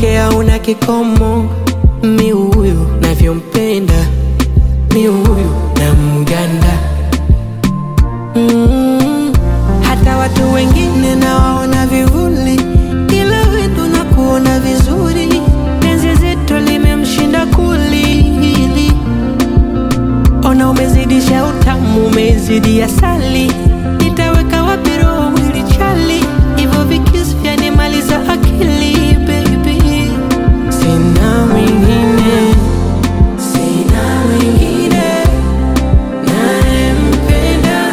wake hauna kikomo. Mi huyu navyompenda, mi huyu na mganda mm. Hata watu wengine nawaona vivuli, ila wewe ndo nakuona vizuri. Penzi zito limemshinda kulili, ona umezidisha utamu, umezidi asali. Nitaweka wapi roho mwili chali, hivyo vikisi vyanimaliza akili baby. Sina mwingine, sina mwingine nayempenda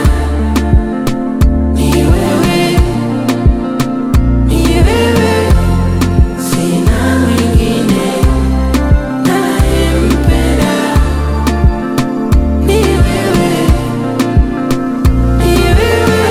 ni wewe, ni wewe, sina mwingine nayempenda ni wewe, ni wewe.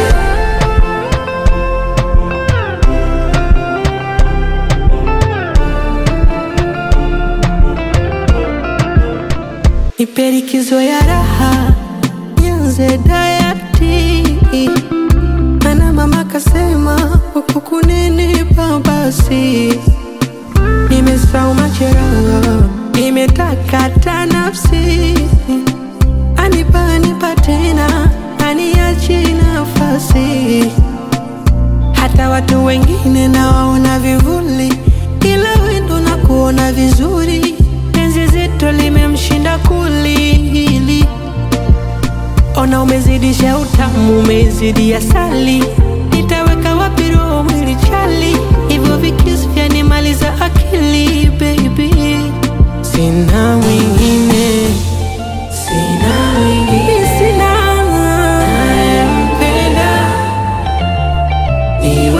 Nipe likizo ya raha, nianze dayati. Mana mama kasema huku kunenipa basi. Nimesahau majeraha, nimetakata nafsi. Anipa anipa tena, aniachi nafasi. Hata watu wengine nawaona vivuli, ila wewe ndo nakuona vizuri. Penzi zito limemshinda kulili, ona umezidisha utamu, umezidi asali. Nitaweka wapi roho mwili chali, hivyo vikisi vyanimaliza akili baby. Sina mwingine, sina mwingine, sina nayempenda ni wewe.